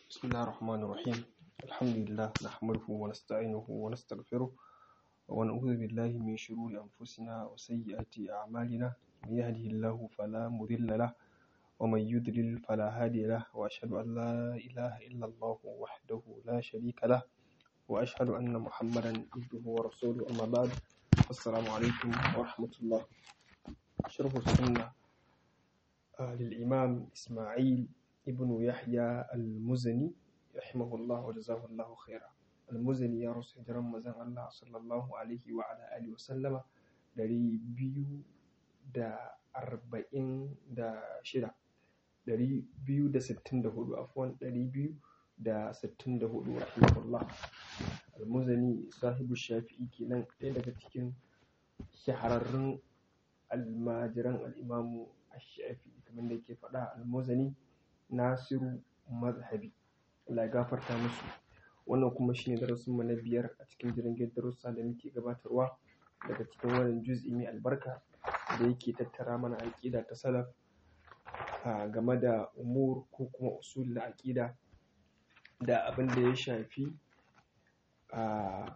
بسم الله الرحمن الرحيم الحمد لله نحمده ونستعينه ونستغفره ونعوذ بالله من شرور أنفسنا وسيئات أعمالنا من يهده الله فلا مضل له ومن يضلل فلا هادي له وأشهد أن لا إله إلا الله وحده لا شريك له وأشهد أن محمدا عبده ورسوله أما بعد السلام عليكم ورحمة الله شرح السنة آه، للإمام إسماعيل ابن يحيى المزني رحمه الله وجزاه الله خيرا المزني يا رسول رمضان الله صلى الله عليه وعلى آله وسلم dari biyu da arba'in da shida dari biyu da sittin da hudu afuwan dari biyu da sittin da hudu rahimahullah almuzani sahibu shafi'i kenan ɗaya daga cikin shahararrun almajiran al'imamu shafi'i kamar da ke faɗa almuzani nasiru mazhabi Allah ya gafarta musu wannan kuma shine darasin mu na biyar a cikin jirgin darussa da muke gabatarwa daga cikin wannan juz'i mai albarka da yake tattara mana aƙida ta salaf a game da umur ko kuma usul na aƙida da abin da ya shafi a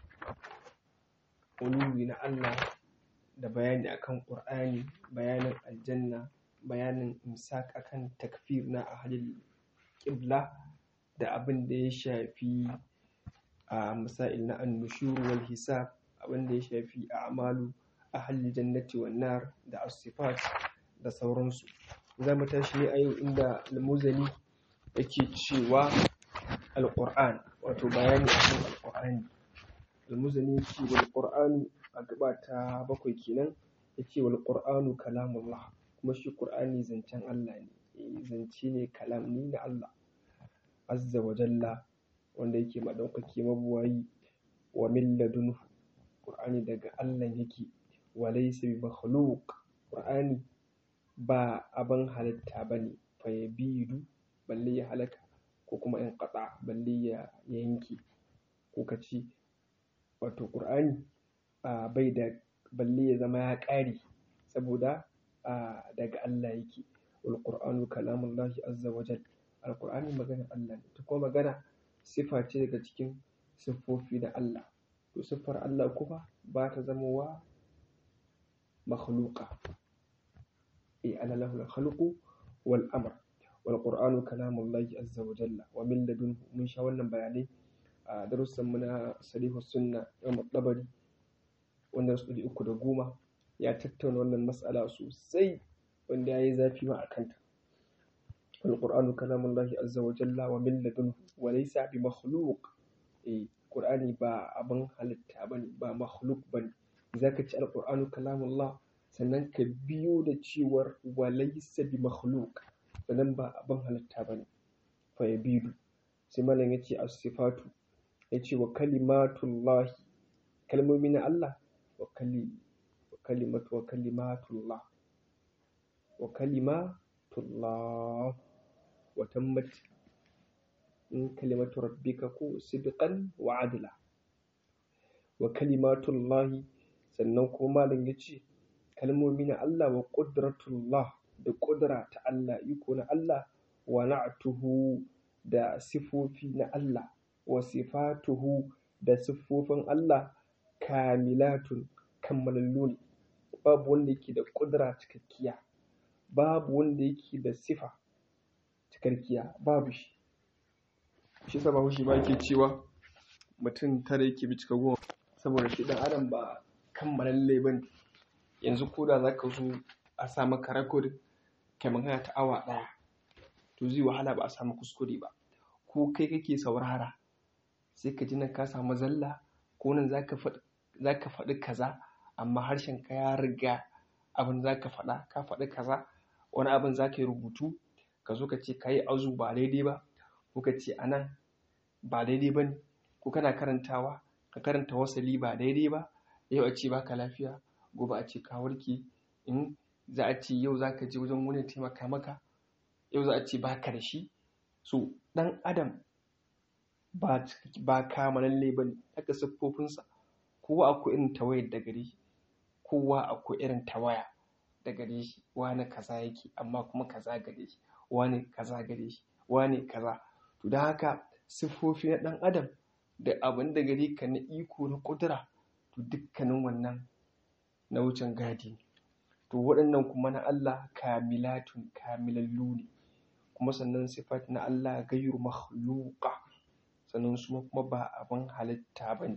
uluwi na Allah da bayani akan Qur'ani bayanin aljanna bayanin imsak akan takfir na ahlul qibla da abin da ya shafi a masail na annushur wal hisab abin da ya shafi a'malu ahlul jannati wan nar da as-sifat da sauransu za mu tashi ne a yau inda al-muzani yake cewa al-qur'an wato bayani akan al-qur'ani al-muzani yake wal qur'anu a gaba ta bakwai kenan yace wal qur'anu kalamullah kuma shi qur'ani zancen Allah ne zance ne kalam ni na Allah azza wa jalla wanda yake madaukaki mabuwayi wa min ladunhu qur'ani daga Allah yake wa laysa bi makhluq qur'ani ba abin halitta bane fa yabidu balle ya halaka ko kuma in qata balle ya yanke ko kace wato qur'ani bai da balle ya zama ya ƙare saboda daga Allah yake wal qur'anu kalamullahi azza wa jalla alƙur'ani maganar Allah ne ta kuma magana sifa ce daga cikin siffofi na Allah to siffar Allah kuma ba ta zama wa makhluqa eh ana lahu al-khalqu wal amr wal qur'anu kalamullahi azza wa jalla wa min ladunhu mun sha wannan bayanai a darussan mu na salihu sunna Imam Tabari wanda su uku da goma ya tattauna wannan mas'ala sosai wanda ya yi zafi ma a kanta القرآن كلام الله عز وجل ومن لدنه وليس بمخلوق إيه قرآني با أبن halitta bane ba makhluk bane zaka ci alqur'anu kalamullah sannan ka biyo da cewar walaysa bi makhluk sannan ba abin halitta bane fa yabidu sai malam yace as-sifatu yace wa kalimatullah kalmomi na Allah wa kali wa kalimatu wa kalimatullah wa kalimatullah وتمت كلمة ربك صدقا وعدلا وكلمات الله sannan kuma malam ya ce kalmomi na Allah wa ƙudratullah da ƙudura ta Allah iko na Allah wa na'tuhu da sifofi na Allah wa sifatuhu da siffofin Allah kamilatun kammalallu ne babu wanda yake da ƙudura cikakkiya babu wanda yake da sifa cikakkiya babu shi shi sa babu shi ba ke cewa mutum tara yake bi cika goma saboda shi dan adam ba kammalalle ba ne yanzu ko da za ka zo a sa maka rakod kai magana ta awa ɗaya to zai wahala ba a samu kuskure ba ko kai kake saurara sai ka ji nan ka samu zalla ko nan za ka faɗi kaza amma harshen ka ya riga abin za ka faɗa ka faɗi kaza wani abin za ka yi rubutu ka zo ka ce ka yi azu ba daidai ba ko ka ce a nan ba daidai ba ne ko kana karantawa ka karanta wasali ba daidai ba yau a ce baka lafiya gobe a ce ka warke in za a ce yau za ka je wajen wani taimaka maka yau za a ce baka da shi so ɗan adam ba ba kamalalle ba ne haka siffofinsa kowa akwai irin tawayar da gare shi kowa akwai irin tawaya da gare shi wani kaza yake amma kuma kaza gare shi wane kaza gare shi wane kaza to da haka siffofi na ɗan adam da abin da gare ka na iko na ƙudura to dukkanin wannan na wucin gadi ne to waɗannan kuma na Allah kamilatun kamilallu ne kuma sannan sifat na Allah gairu makhluqa sannan su kuma ba abin halitta ba ne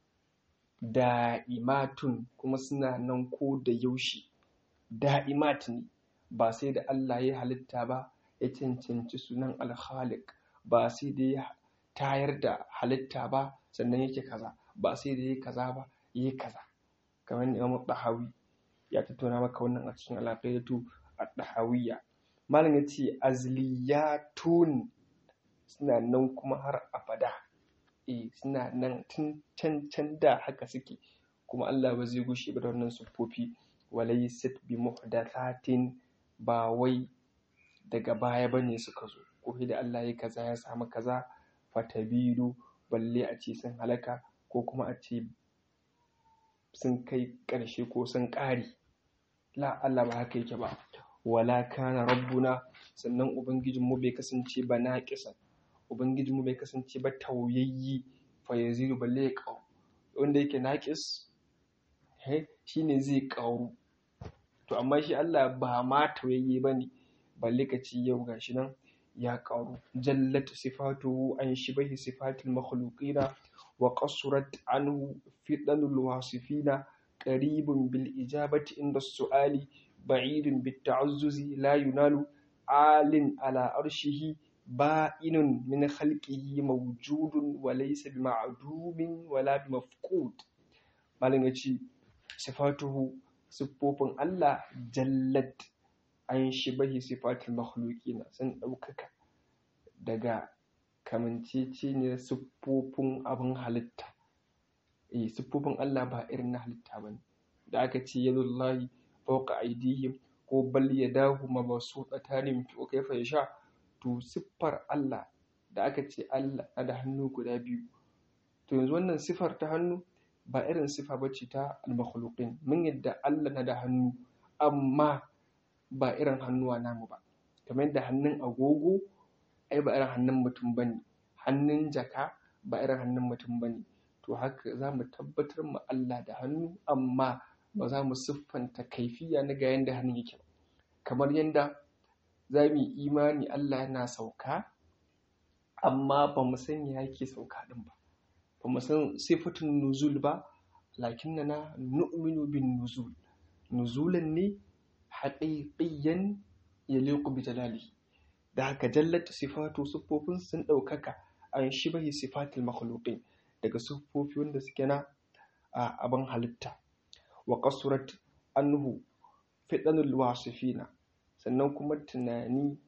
da'imatun kuma suna nan ko da yaushe da'imat ne ba sai da Allah ya halitta ba ya cancanci sunan alkhaliq ba sai da ya tayar da halitta ba sannan yake kaza ba sai da ya kaza ba yi kaza kamar da Imam Dahawi ya tattauna maka wannan a cikin alaƙaidatu ad-dahawiyya malam ya ce azliyatun suna nan kuma har abada eh suna nan tun can can da haka suke kuma Allah ba zai gushe ba da wannan siffofi walaysat bi muhdathatin ba wai daga baya bane suka zo ko da Allah ya kaza ya samu kaza fatabiru balle a ce sun halaka ko kuma a ce sun kai ƙarshe ko sun ƙare la Allah ba haka yake ba wala kana rabbuna sannan ubangijinmu bai kasance ba naqisan ubangijinmu bai kasance ba tauyayyi fa yazidu balle ya ƙaru wanda yake naqis he shine zai ƙaru to amma shi Allah ba ma tauyayye bane balle ka ci yau gashi nan ya ƙaru jallat sifatuhu an shibahi sifatil makhluqina wa qassurat anhu fidanul wasifina qaribun bil ijabati inda su'ali ba'idun bit ta'azzuzi la yunalu alin ala arshihi ba'inun min khalqihi mawjudun wa laysa bi ma'dumin wala bi mafqud malin yace sifatuhu siffofin Allah jallat an shibahi sifatil makhluqina sun ɗaukaka daga kamanceceniyar siffofin abin halitta eh siffofin Allah ba irin na halitta bane da aka ce yadullahi fawqa aydihim ko bal yadahu mabsuutatan yunfiqu kayfa yasha to siffar Allah da aka ce Allah na da hannu guda biyu to yanzu wannan siffar ta hannu ba irin siffa bace ta al-makhluqin mun yadda Allah na da hannu amma ba irin hannuwa namu ba kamar yadda hannun agogo ai ba irin hannun mutum bane hannun jaka ba irin hannun mutum bane to haka za mu tabbatar mu Allah da hannu amma ba za mu siffanta kaifiya na ga yanda hannun yake ba kamar yadda za mu yi imani Allah yana sauka amma ba mu san ya yake sauka din ba ba mu san sifatun nuzul ba lakinnana nu'minu bin nuzul nuzulan ne haƙiƙiyan ya liƙu bi jalalihi da haka jallata sifatu siffofin sun ɗaukaka an shibahi sifatil makhluqin daga siffofi wanda suke na abin halitta wa qasurat anhu fidanul wasifina sannan kuma tunani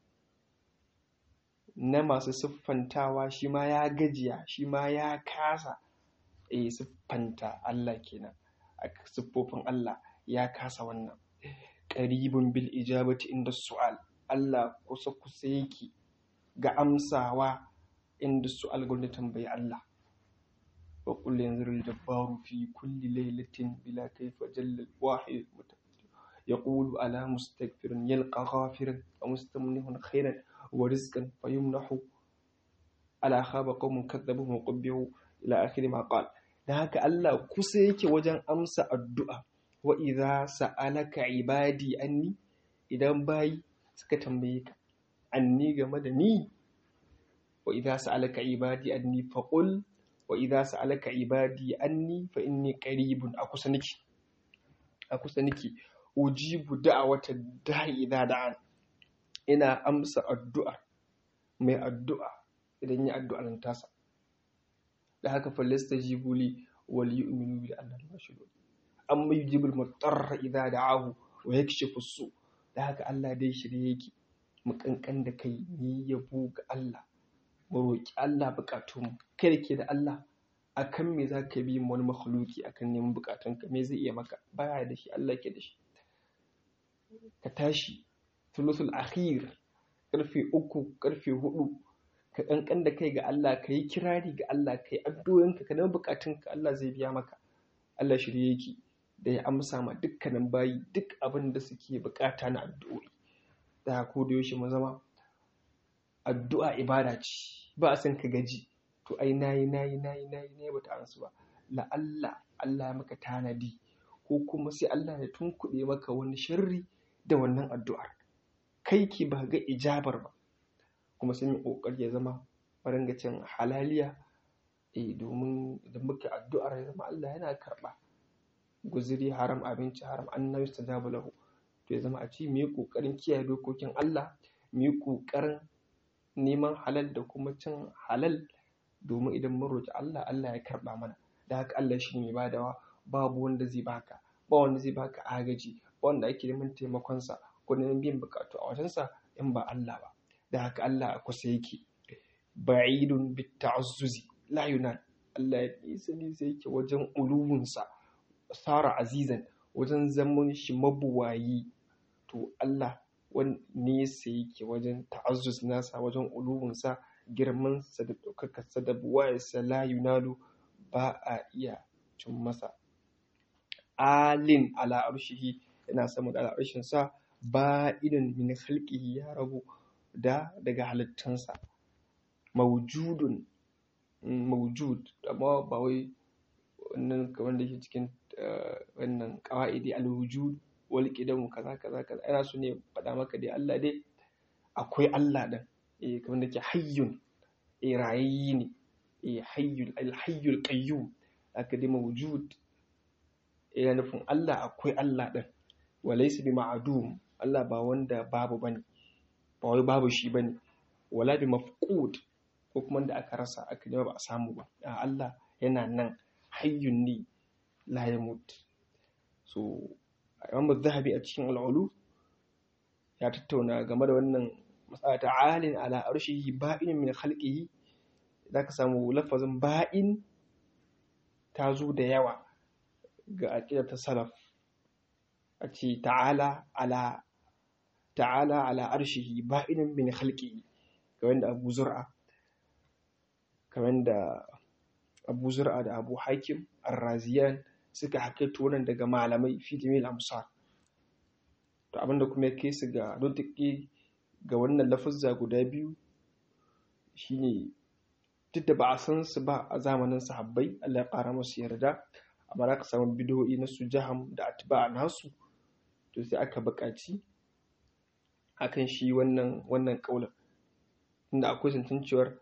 na masu siffantawa shi ma ya gajiya shi ma ya kasa eh siffanta Allah kenan a siffofin Allah ya kasa wannan qaribun bil ijabati inda su'al Allah kusa kusa yake ga amsawa inda su'al gwamnati tambayi Allah wa qul yanzuru jabbaru fi kulli laylatin bila kayfa jalla wahid يقول ألا مستغفر يلقى غافرا ومستمنه خيرا ورزقا فيمنح ألا خاب قوم كذبوا وقبحوا إلى آخر ما قال da haka Allah kusa yake wajen amsa addu'a wa idza sa'alaka ibadi anni idan bayi suka tambaye ka anni game da ni wa idza sa'alaka ibadi anni faqul wa idza sa'alaka ibadi anni fa inni qaribun a kusa niki a kusa niki ujibu da'wata da'i idza da'an ina amsa addu'a mai addu'a idan ya addu'a nan tasa da haka falasta jibuli wal yu'minu bi anna al-mashhud amma yujibul mutarra idza da'ahu wa yakshifu su da haka Allah dai shirye yake mu kankan da kai ni yabo ga Allah mu roki Allah bukatun kai da ke da Allah akan me za ka bi wani makhluki akan neman bukatunka me zai iya maka baya da shi Allah ke da shi ka tashi thuluthul akhir karfe uku karfe hudu ka kankan da kai ga Allah ka yi kirari ga Allah ka yi addu'o'inka ka nemi bukatunka Allah zai biya maka Allah shirye yake da ya amsa ma dukkanin bayi duk abin da suke bukata na addu'o'i da ko da yaushe mu zama addu'a ibada ce ba a san ka gaji to ai nayi nayi nayi nayi nayi bata ansu ba la'alla Allah ya maka tanadi ko kuma sai Allah ya tunkuɗe maka wani sharri da wannan addu'ar kai ki ba ga ijabar ba kuma sai mu kokari ya zama ringa cin halaliya eh domin idan muka addu'ar ya zama Allah yana karɓa guziri haram abinci haram annabi stajabu lahu to ya zama a ci mu yi kokarin kiyaye dokokin Allah mu yi kokarin neman halal da kuma cin halal domin idan mun roki Allah Allah ya karɓa mana da haka Allah shi ne badawa babu wanda zai baka ba wanda zai baka agaji ba wanda ake neman taimakonsa ko neman biyan bukatu a wajensa in ba Allah ba da haka Allah a kusa yake ba'idun bit ta'azzuzi la yunan Allah ya nisa nisa yake wajen uluwunsa sara azizan wajen zaman shi mabuwayi to Allah wani nesa yake wajen ta'azzuz nasa wajen uluwunsa girmansa da ɗaukakarsa da buwayarsa la yunalu ba a iya cin masa alin ala arshihi yana sama da al'arshinsa ba idan min khalqihi ya rabu da daga halittansa mawjudun mawjud amma ba wai wannan kamar da ke cikin wannan qawaidi al-wujud wal qidam kaza kaza kaza ana so ne faɗa maka dai Allah dai akwai Allah din eh kamar da ke hayyun eh rayayyi ne eh hayyul al-hayyul qayyum aka dai mawjud yana nufin Allah akwai Allah din walaysa bi ma'dum Allah ba wanda babu bane ba wai babu shi bane wala bi mafqud ko kuma da aka rasa aka nema ba a samu ba a Allah yana nan hayyun ne la yamut so Imam Zahabi a cikin al'ulu ya tattauna game da wannan masala ta alin ala arshihi ba'in min khalqihi zaka samu lafazin ba'in ta zo da yawa ga aqidar ta salaf a ce ta'ala ala ta'ala ala arshihi ba'in min khalqihi kamar da Abu Zur'a kamar da Abu Zur'a da Abu Hakim Ar-Raziyan suka hakaito wannan daga malamai fi jami'il amsar to abinda kuma ya kai su ga nutiki ga wannan lafazza guda biyu shine duk da ba a san su ba a zamanin sahabbai Allah ya ƙara musu yarda amma za ka samu bidiyoyi na su jaham da atba nasu to sai aka buƙaci akan shi wannan wannan ƙaunar inda akwai zancen cewar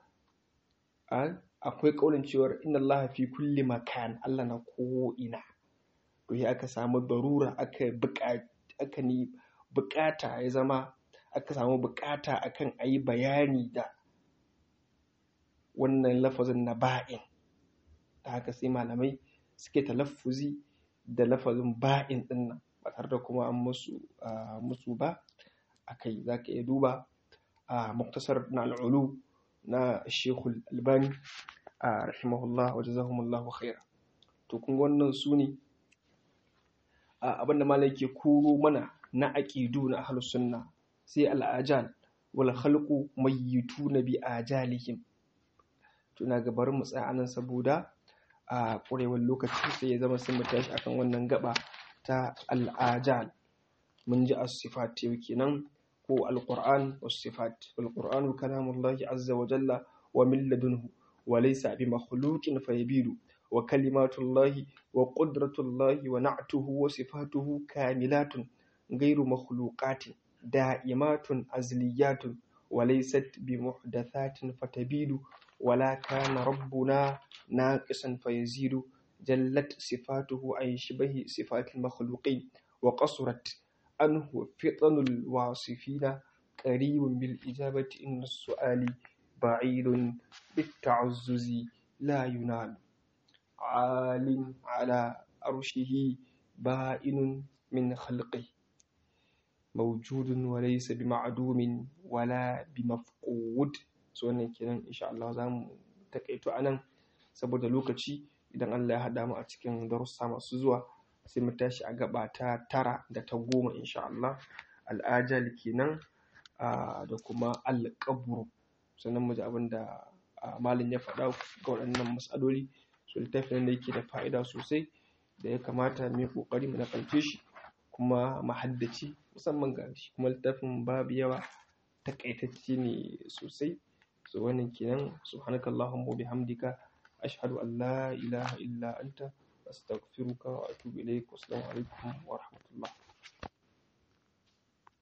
akwai ƙaunin cewar inna Allah fi kulli makan Allah na ko ina to sai aka samu darura aka aka ni bukata ya zama aka samu bukata akan ayi bayani da wannan lafazin na ba'in da haka sai malamai suke talaffuzi da lafazin ba'in din nan ba tare da kuma an musu musu ba akai zaka iya duba a muktasar na al'ulu na shekul albani a rahimahullah wa jazahumullahu khaira to kun wannan su ne abinda malai ke koro mana na aqidu na ahlus sunna sai al'ajal wal khalqu mayyituna bi ajalihim to na gabar mu tsaya anan saboda a ƙurewar lokaci sai ya zama sun mu tashi akan wannan gaba ta al'ajal mun ji as-sifat yau kenan ko al-qur'an was-sifat wal-qur'anu kalamullahi azza wa jalla wa min ladunhu wa laysa bi makhluqin fayabidu wa kalimatullahi wa qudratullahi wa na'tuhu wa sifatuhu kamilatun ghayru makhluqatin da'imatun azliyatun wa laysat bi muhdathatin fatabidu ولا كان ربنا ناقصا فيزيد جلت صفاته عن شبه صفات المخلوقين وقصرت عنه فطن الواصفين قريب بالإجابة إن السؤال بعيد بالتعزز لا ينال عال على عرشه بائن من خلقه موجود وليس بمعدوم ولا بمفقود so wannan kenan insha Allah za mu takaito a nan saboda lokaci idan Allah ya haɗa mu a cikin darussa masu zuwa sai mu tashi a gaba ta tara da ta goma insha Allah al'ajal kenan da kuma alƙaburu sannan mu ji abin da malin ya faɗa ga waɗannan matsaloli su littafin da yake da fa'ida sosai da ya kamata mu yi ƙoƙari mu nakalce shi kuma mu haddace musamman ga shi kuma littafin babu yawa takaitacce ne sosai so wannan kenan subhanakallahumma bihamdika ashhadu an la ilaha illa anta astaghfiruka wa atubu ilaik wassalamu alaikum wa